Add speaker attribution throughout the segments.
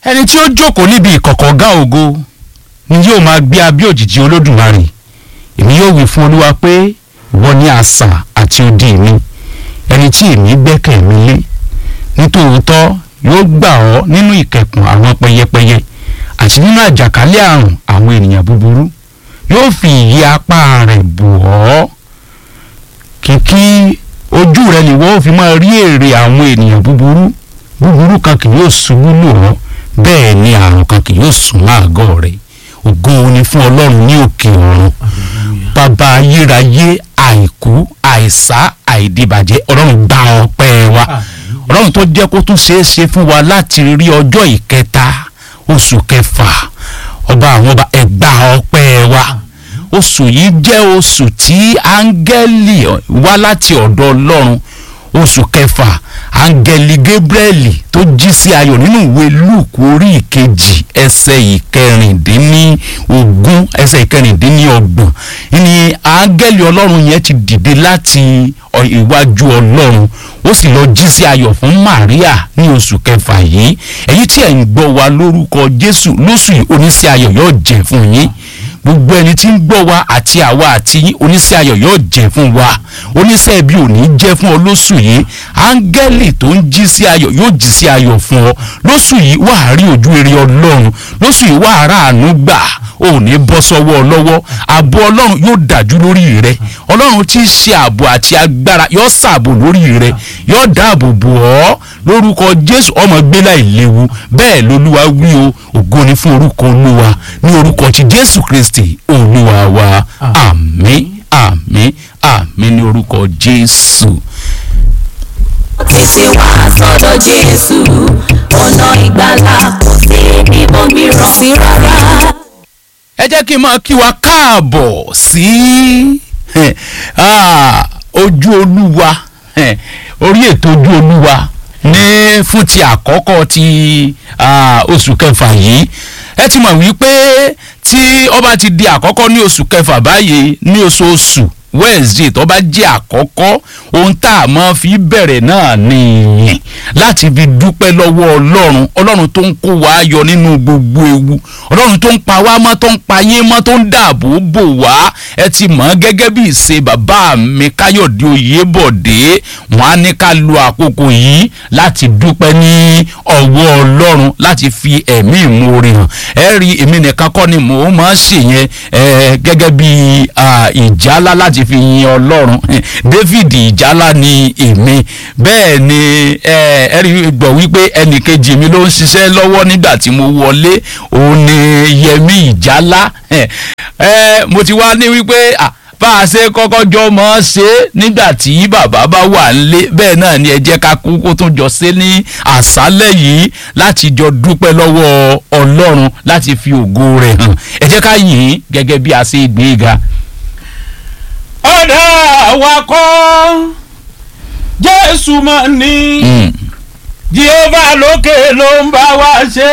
Speaker 1: ẹni tí ó jókòó níbi ìkọ̀kọ̀ gá ògo ni yóò máa gbé abẹ́ òjìji olódùmarè èmi yóò wí fún olúwa pé ìwọ ni asà àti odi mi ẹni tí èmi gbẹ́kẹ̀ mi lé nítòótọ́ yóò gbà ọ́ nínú ìkẹkùn àwọn pẹyẹpẹyẹ àti nínú àjàkálẹ̀ àrùn àwọn ènìyàn búburú yóò fi ìyẹ́ apá rẹ̀ bò ọ́ kìkì ojú rẹ ni wọ́n fi máa rí èrè àwọn ènìyàn búburú búburú kan kì yóò ṣubú lù ọ́ bẹ́ẹ̀ ni àrùn kan kì yóò sún láàgọ́ rẹ̀ ògo ni fún ọlọ́run ní òkè ọ̀run bàbá ayérayé àìkú àìsá àìdìbàjẹ́ ọlọ́run gba ọpẹ́ wa ọlọ́run tó jẹ́ kó tún ṣeé ṣe fún wa láti rí ọjọ́ ìkẹta oṣù kẹfà ọba àwọn ọba ẹgbà ọpẹ́ wa oṣù yìí jẹ́ oṣù tí áńgẹ́lì wá láti ọ̀dọ̀ ọlọ́run oṣù kẹfà áńgẹ́lì gabriel tó jí sí ayọ̀ nínú ìwé luke orí ìkejì ẹsẹ̀ ìkẹrìndínlógún ẹsẹ̀ ìkẹrìndínlọ́gbọ̀n ní áńgẹ́lì ọlọ́run yẹn ti dìde láti iwájú ọlọ́run ó sì lọ jí sí ayọ̀ fún maria ní oṣù kẹfà yìí èyí tí ẹ̀ ń gbọ́ wa lórúkọ jésù lóṣù yìí oníṣẹ́ ayọ̀ yóò jẹ́ fún yín gbogbo ẹni tí ń gbọ́ wa àti àwa àti yín oníṣẹ́ ayọ̀ yóò jẹ́ fún wa oníṣẹ́ ibi ò ní jẹ́ fún ọ lóṣù yìí áńgẹ́lì tó ń jí sí ayọ̀ yóò jí sí ayọ̀ fún ọ lóṣù yìí wà á rí ojú rere ọlọ́run lóṣù yìí wà á rà àánú gbà ò ní bọ́ sọ́wọ́ lọ́wọ́ ààbò ọlọ́run yóò dájú lórí rẹ ọlọ́run tí í ṣe ààbò àti agbára yóò ṣààbò lórí rẹ yóò dáàbò bò ọ́ lórúkọ jésù ọmọ gbélé ìléwu bẹ́ẹ̀ lolúwa wí o ògo ni fún orúkọ olúwa ní orúkọ ti jésù kristi olúwa wa àmín àmín àmín ní orúkọ jésù.
Speaker 2: tètè wá sọ́dọ̀ jésù ọ̀nà ìgbàlà kò sí níbo mìíràn sí rárá.
Speaker 1: ẹ jẹ́ kí n máa kí wa káàbọ̀ sí ojú olúwa orí ètò ojú olúwa ní fún ti àkọ́kọ́ ti oṣù kẹfà yìí ẹ ti mọ̀ wípé tí ó bá ti di àkọ́kọ́ ní oṣù kẹfà báyìí ní oṣooṣù wednesday tó bá jẹ́ àkọ́kọ́ ohun tá a máa fi bẹ̀rẹ̀ náà nìyẹn láti fi dúpẹ́ lọ́wọ́ ọlọ́run ọlọ́run tó ń kó wa yọ nínú gbogbo ewu ọlọ́run tó ń pa wá mọ́ tó ń pa yín mọ́ tó ń dáàbò bò wá ẹ ti mọ̀ gẹ́gẹ́ bí ìṣe bàbá mi káyọ̀dé oyèbọ̀dé wọn á ní ká lo àkókò yìí láti dúpẹ́ ní ọwọ́ ọlọ́run láti fi ẹ̀mí ìmoore hàn ẹ rí èmi nìkan kọ́ ni mò ń máa ṣèyẹn gẹ́gẹ́ bí ìjálá láti fi yin ọlọ́run david ìjálá ni èmi bẹ́ẹ̀ ni ẹ rí gbọ́ wípé ẹnì kejì mi ló ń ṣiṣẹ́ lọ́wọ́ nígbà tí mo wọlé òun ni yẹmi ìjálá mo ti wá ní wípé bá a ṣe kọ́kọ́ jọ mọ́ ọ́ ṣe nígbà tí bàbá bá wà nílé bẹ́ẹ̀ náà ni ẹ jẹ́ ká kú kó tún jọ ṣe ní àṣálẹ̀ yìí láti jọ dúpẹ́ lọ́wọ́ ọlọ́run láti fi ògo rẹ̀ hàn ẹ jẹ́ ká yìn ín gẹ́gẹ́ bí a ṣe gbé e ga
Speaker 3: ọ̀dà awakọ̀ jésù máa ní jehova lókè ló ń bá wa ṣe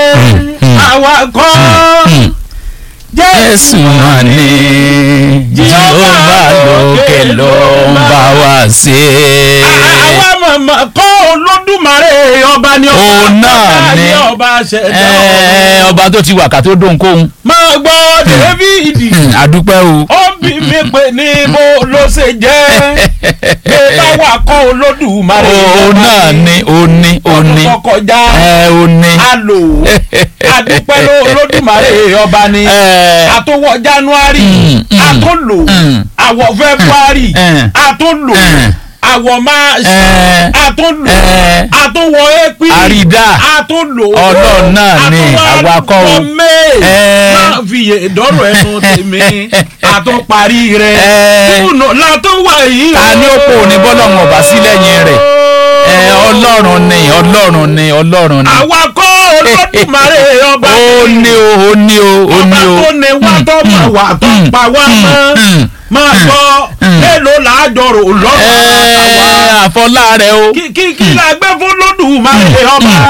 Speaker 3: awakọ̀
Speaker 1: jésù máa ní jehova lókè ló ń bá wa ṣe.
Speaker 3: àwa mọ̀mọ́ kọ́ olódùmarè ọba ni ọba
Speaker 1: òun náà ni
Speaker 3: ọba ṣẹ̀dá
Speaker 1: ọba tó ti wà ká tó dóhùn kóhun.
Speaker 3: máa gbọ́ david
Speaker 1: àdúpẹ́ o.
Speaker 3: ó bí mi pé ní bó ló ṣe jẹ́ pé báwa kọ́ olódùmarè
Speaker 1: òun náà ni ó ní ó ní
Speaker 3: ọdún tó kọjá
Speaker 1: ẹ ó ní.
Speaker 3: a lò ó adúpẹ́ ló olódùmarè ọba ni àtúwọ̀ january àtúnlò àwọ̀ february àtúnlò àwọ̀ march àtúnlò àtúnwọ̀ april
Speaker 1: àrídà
Speaker 3: àtúnlò
Speaker 1: ọlọ́run náà ni awakọ̀ o.
Speaker 3: àtúnwọ̀ may
Speaker 1: Eh.
Speaker 3: máa fi ìdọ́rọ̀ ẹnu tèmi àtúnparí rẹ̀
Speaker 1: Eh.
Speaker 3: kùnà látúwà yìí.
Speaker 1: ta ni ó pò ní bọ́lọ́run ọba sí lẹ́yìn rẹ̀ ẹ ọlọ́run ni ọlọ́run ni ọlọ́run ni.
Speaker 3: awakọ̀ olódùmarè ọba
Speaker 1: ó ní o ó ní o ó
Speaker 3: ọba
Speaker 1: ní o.
Speaker 3: tó ní wá tó mọ̀ wá tó pa wá mọ́ máa gbọ́ mélòó làájọrò lọ́wọ́ àwa
Speaker 1: ẹ àfọlá rẹ o.
Speaker 3: kí kí kí la gbé fún lódùmarè ọba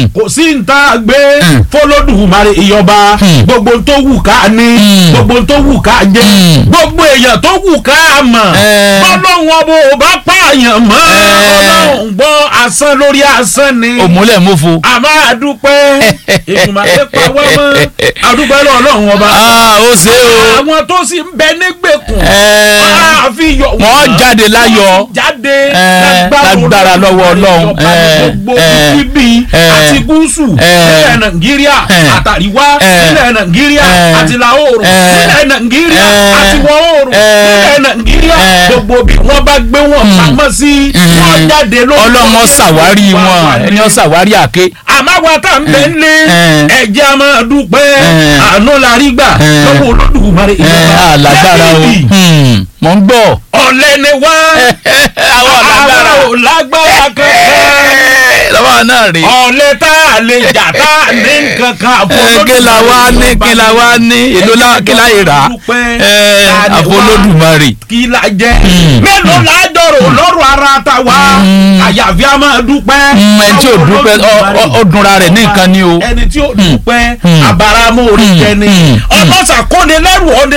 Speaker 1: Mm.
Speaker 3: kò sí nta gbé
Speaker 1: Mm.
Speaker 3: fọlọ́dùmarè ìyọba
Speaker 1: Mm.
Speaker 3: gbogbo tó wù ká ní
Speaker 1: Mm.
Speaker 3: gbogbo tó wù ká jẹ
Speaker 1: Mm.
Speaker 3: gbogbo èèyàn tó wù ká mọ̀
Speaker 1: Eh.
Speaker 3: bọ́lọ́hún ọbọ̀ ò bá pààyàn mọ́
Speaker 1: Eh.
Speaker 3: ọlọ́run gbọ́ asán lórí asán ni
Speaker 1: òmùlẹ̀ mọ́fo.
Speaker 3: a máa dúpẹ́ ìgbìmọ̀lẹ́ pa wá mọ́ àdúpẹ́ lọ́ọ̀lọ́run ọba
Speaker 1: Ah, ó ṣe o.
Speaker 3: àwọn tó sì ń bẹ nígbèkùn
Speaker 1: Eh.
Speaker 3: àfi yọ
Speaker 1: Wọ́n jáde láyọ̀.
Speaker 3: wọ́n jáde
Speaker 1: Eh, lágbára lọ́wọ́ Ọlọ́run. Eh,
Speaker 3: gbogbo
Speaker 1: eh,
Speaker 3: bíbí
Speaker 1: eh,
Speaker 3: àti gúúsù
Speaker 1: eh,
Speaker 3: nílẹ̀ nàìjíríà
Speaker 1: eh,
Speaker 3: àtàríwá
Speaker 1: eh,
Speaker 3: nílẹ̀ nàìjíríà
Speaker 1: eh,
Speaker 3: àti ìlà oòrùn
Speaker 1: eh,
Speaker 3: nílẹ̀ nàìjíríà
Speaker 1: eh,
Speaker 3: àti ìwọ̀ oòrùn
Speaker 1: eh,
Speaker 3: nílẹ̀ nàìjíríà
Speaker 1: eh,
Speaker 3: gbogbo bí wọ́n bá gbé wọn pamọ́ sí wọ́n jáde lórí
Speaker 1: ọlọ́run ó ṣàwárí wọn ẹni ó ṣàwárí àké.
Speaker 3: àmọ́ wa tá n bẹ ń lé
Speaker 1: Eh.
Speaker 3: ẹ̀jẹ̀ a máa dúpẹ́
Speaker 1: Eh.
Speaker 3: àánú la rí gbà
Speaker 1: Eh.
Speaker 3: lọ́wọ́ olódùmarè
Speaker 1: ẹ alágbára o
Speaker 3: Lẹ́yìn
Speaker 1: Hmm, mọ̀ ń gbọ́.
Speaker 3: ọ̀lẹ́ ni wá
Speaker 1: àwọn alágbára
Speaker 3: àwọn ò lágbára kankan
Speaker 1: lọ́wọ́ náà rè.
Speaker 3: ọ̀lẹ́ tá a lè jà tá a ní nǹkankan àfọlọ́dún
Speaker 1: kí la wá ní kí la wá ní èlò la kí la yìí rà ẹ àfọlọ́dúnmarè.
Speaker 3: kí la jẹ́
Speaker 1: Mm.
Speaker 3: mélòó la dọ̀rọ̀ lọ́rùn ara ta wá àyàfi a máa dúpẹ́
Speaker 1: Mm, ẹni tí ò
Speaker 3: lọ́wọ́
Speaker 1: dúpẹ́, ọ-
Speaker 3: Olódùmarè.
Speaker 1: ọ- ó dunra rẹ̀ ní nǹkan ni o.
Speaker 3: ẹni tí ò dúpẹ́
Speaker 1: Mm.
Speaker 3: abaramu orí
Speaker 1: Mm.
Speaker 3: jẹni
Speaker 1: Mm.
Speaker 3: ọlọ́sà kóni lẹ́rù ọdẹ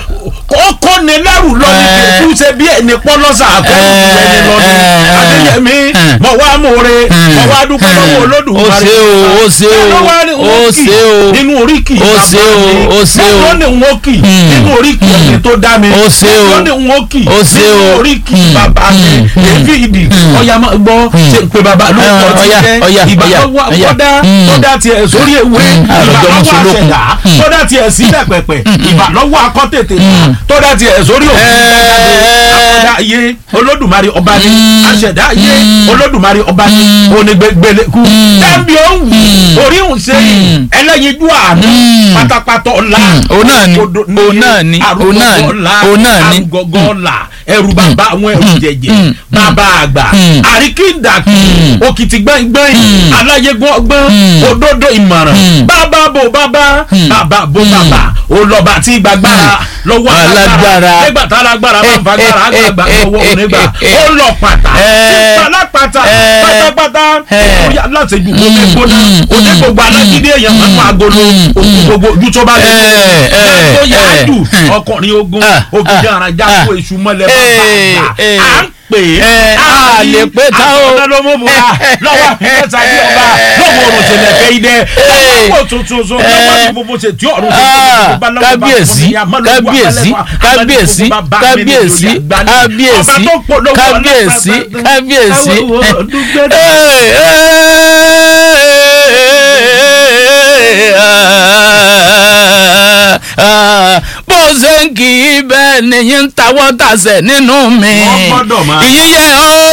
Speaker 3: ó kóni lẹ́rù lọ́ni
Speaker 1: Eh.
Speaker 3: kẹ̀kú ṣe bí ẹni pọ́lọ́sà akẹ́rù
Speaker 1: Eh,
Speaker 3: ẹni lọ́ni
Speaker 1: eh,
Speaker 3: adéyẹmí
Speaker 1: eh.
Speaker 3: mọ̀ wá mòore mọ̀ wá dúpẹ́ lọ́wọ́ Olódùmarè
Speaker 1: ó ṣe o ó ṣe o
Speaker 3: Mélòó wá ni
Speaker 1: ó
Speaker 3: wọ́n kì
Speaker 1: ṣe o
Speaker 3: nínú oríkì
Speaker 1: ó ṣe o, ó ṣe o.
Speaker 3: mélòó ni wọ́n kì
Speaker 1: Mm.
Speaker 3: nínú oríkì ẹni tó dá mi
Speaker 1: Ó ṣe o.
Speaker 3: mélòó ni wọ́n kì
Speaker 1: Ó ṣe o.
Speaker 3: nínú oríkì
Speaker 1: Mm.
Speaker 3: bàbá mi
Speaker 1: Mm.
Speaker 3: David
Speaker 1: Mm.
Speaker 3: ọ̀yà máa gbọ́ ṣe ń pe bàbá lóko
Speaker 1: Ah,
Speaker 3: ti
Speaker 1: ọ̀yà,
Speaker 3: jẹ́
Speaker 1: ọ̀yà,
Speaker 3: ìbá
Speaker 1: ọ̀yà,
Speaker 3: lọ́wọ́
Speaker 1: ọ̀yà.
Speaker 3: kọ́dá
Speaker 1: Mm.
Speaker 3: kọ́dá tiẹ̀ sórí ewé
Speaker 1: Mm.
Speaker 3: ìbá
Speaker 1: Àròjọ
Speaker 3: lọ́wọ́
Speaker 1: mùsùlùkùn.
Speaker 3: àṣẹdá
Speaker 1: Mm.
Speaker 3: kọ́dá tiẹ̀ sílẹ̀ pẹ̀pẹ̀ ìbá lọ́wọ́ akọ́tètè
Speaker 1: Mm.
Speaker 3: kọ́dá tiẹ̀ sórí òkú
Speaker 1: Eh.
Speaker 3: akọ́dá ayé olódùmarè ọba ni
Speaker 1: Mm.
Speaker 3: àṣẹdá ayé
Speaker 1: Mm.
Speaker 3: olódùmarè ọba ni onígbẹgbẹlẹkù dábì òwú
Speaker 1: Mm.
Speaker 3: orí òun ṣe
Speaker 1: Mm.
Speaker 3: ẹlẹ́yinjú àánú
Speaker 1: Mm.
Speaker 3: pátápátá ọ̀la
Speaker 1: Mm. Òun náà ni,
Speaker 3: Òdodo
Speaker 1: òun náà ni, òun náà ni,
Speaker 3: arúgbó ọ̀la
Speaker 1: òun náà ni.
Speaker 3: arúgọ́gọ́ ọ̀la ẹrù bàbá àwọn ẹrù
Speaker 1: Mm.
Speaker 3: jẹjẹ
Speaker 1: Mm.
Speaker 3: bàbá àgbà
Speaker 1: Mm.
Speaker 3: àríkìndàkì
Speaker 1: Mm.
Speaker 3: òkìtì gbẹ̀ngbẹ̀ng
Speaker 1: Mm.
Speaker 3: aláyégún ọgbọ́n
Speaker 1: Mm.
Speaker 3: òdodo ìmọ̀ràn
Speaker 1: Mm.
Speaker 3: bàbá bò bàbá
Speaker 1: Mm.
Speaker 3: bàbá bò bàbá olọba tí gbàgbára lọ́wọ́
Speaker 1: Alágbára.
Speaker 3: nígbà tá alágbára bá fagbára àgbàgbà lọ́wọ́ onígbà ó lọ pàtà
Speaker 1: Eh.
Speaker 3: tí palápàtà
Speaker 1: Eh.
Speaker 3: pátápátá
Speaker 1: Eh.
Speaker 3: orí aláṣejù gbogbo gbóná
Speaker 1: Mm.
Speaker 3: òde gbogbo alágídí èèyàn máa ń wá agolo
Speaker 1: Mm.
Speaker 3: òkú gbogbo ojú tó bá lè
Speaker 1: Eh. Eh.
Speaker 3: tó yá
Speaker 1: Eh.
Speaker 3: jù
Speaker 1: Hmm.
Speaker 3: ọkùnrin ogun
Speaker 1: Ah.
Speaker 3: ògidì
Speaker 1: Ah.
Speaker 3: àràjà
Speaker 1: Ah.
Speaker 3: kó èṣù mọ́lẹ̀ bá
Speaker 1: Eh.
Speaker 3: bá
Speaker 1: Eh.
Speaker 3: à ń pè é
Speaker 1: Eh, a lè pé tá o.
Speaker 3: àtọ̀nà ló mú bùrà lọ́wọ́ àfihàn bí ọba lọ́wọ́ òrùn ṣẹlẹ̀ fẹ́ idẹ lọ́wọ́ tuntun so lọ́wọ́ ní gbogbo ṣe tí ọ̀run ṣe
Speaker 1: Ah,
Speaker 3: gbogbo bá lọ́wọ́ bá
Speaker 1: kábíyèsí
Speaker 3: fún mi, àmọ́lọ́wọ́
Speaker 1: kábíyèsí
Speaker 3: abẹ́lẹ́fà,
Speaker 1: kábíyèsí
Speaker 3: abẹ́lẹ́fà, bá mi ní
Speaker 1: kábíyèsí
Speaker 3: ìjòyè àgbáni.
Speaker 1: kábíyèsí
Speaker 3: Ọba tó polówó
Speaker 1: kábíyèsí
Speaker 3: ọlọ́pàá,
Speaker 1: kábíyèsí.
Speaker 3: ẹ wo dúpẹ́ dúpẹ́.
Speaker 1: Hey, hey, bó ṣe ń kì í bẹ́ẹ̀ nìyí ń tawọ́ tàṣẹ nínú mi
Speaker 3: Wọ́n gbọ́dọ̀ máa-
Speaker 1: ìyíyẹ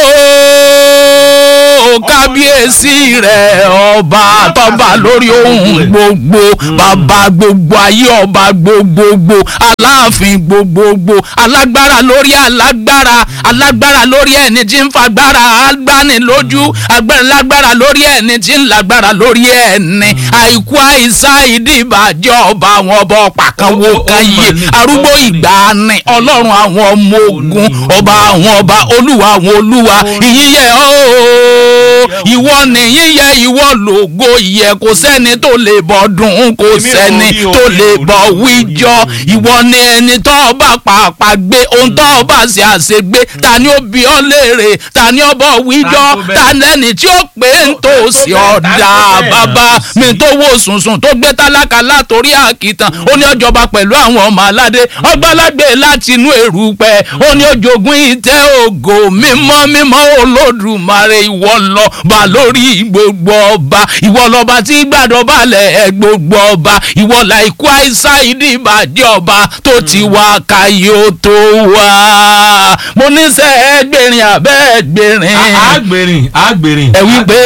Speaker 1: ooo kábíyèsí rẹ̀ ọba tọ́ba lórí ohun gbogbo bàbá gbogbo ayé ọba gbogbogbò aláàfin gbogbogbò alágbára lórí alágbára alágbára lórí ẹni tí ń fagbára agbani lójú agbára lórí ẹni tí ń lágbára lórí ẹni àìkú àìsá ìdìbàjẹ́ ọba àwọn ọba ọ̀pá kan wo
Speaker 3: Ó- ó- ó
Speaker 1: kan yé
Speaker 3: mà ní,
Speaker 1: arúgbó
Speaker 3: ó mà ní.
Speaker 1: ìgbàanì ọlọ́run àwọn ọmọ ogun ọba àwọn ọba olúwa àwọn olúwa ìyíyẹ ooo ìwọ nìyíyẹ ìwọ lògo ìyẹ kò sẹ́ni tó lè bọ́ dùn kò
Speaker 3: Èmi ò
Speaker 1: sẹ́ni
Speaker 3: rí o,
Speaker 1: tó
Speaker 3: èmi
Speaker 1: lè
Speaker 3: ò rí
Speaker 1: bọ́
Speaker 3: o,
Speaker 1: wíjọ
Speaker 3: èmi ò rí o.
Speaker 1: ìwọ ni ẹni tó bá pàápàá gbé ohun tó bá ṣe àṣegbé ta ni ó bi ọ́ léèrè ta ni ó bọ́ wíjọ
Speaker 3: Ta tó bẹ́ẹ̀.
Speaker 1: ta lẹ́ni tí ó pé ń tó sí
Speaker 3: bẹ́ẹ̀, ta
Speaker 1: ọ̀dà
Speaker 3: tó bẹ́ẹ̀
Speaker 1: bàbá
Speaker 3: náà
Speaker 1: mi
Speaker 3: sí.
Speaker 1: tó wo sùnsùn tó gbé tálákà látòrí àkìtàn ó ní ọjọba pẹ̀lú àwọn ọmọ aládé ọgbàlagbé láti inú èrúpẹ́ ó ní ojogún ìtẹ́ ògo mímọ́ mímọ́ olódùmarè ìwọ lọ́ba lórí gbogbo ọba ìwọ lọ́ba tí gbàdọ̀ balẹ̀ gbogbo ọba ìwọ làìkú àìsà ìdìbàjẹ́ ọba tó ti wá káyé ó tó wá mo ní sẹ́ ẹgbẹ̀rin àbẹ́ ẹgbẹ̀rin
Speaker 3: àgbèrìn àgbèrìn.
Speaker 1: ẹ wí pé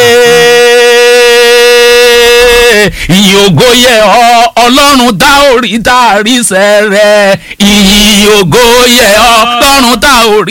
Speaker 1: ìyìn ògo yẹ ọ ọlọ́run tá ò rí tá a rí sẹ́rẹ̀ ìyìn ògo yẹ ọ ọlọ́run tá ò rí.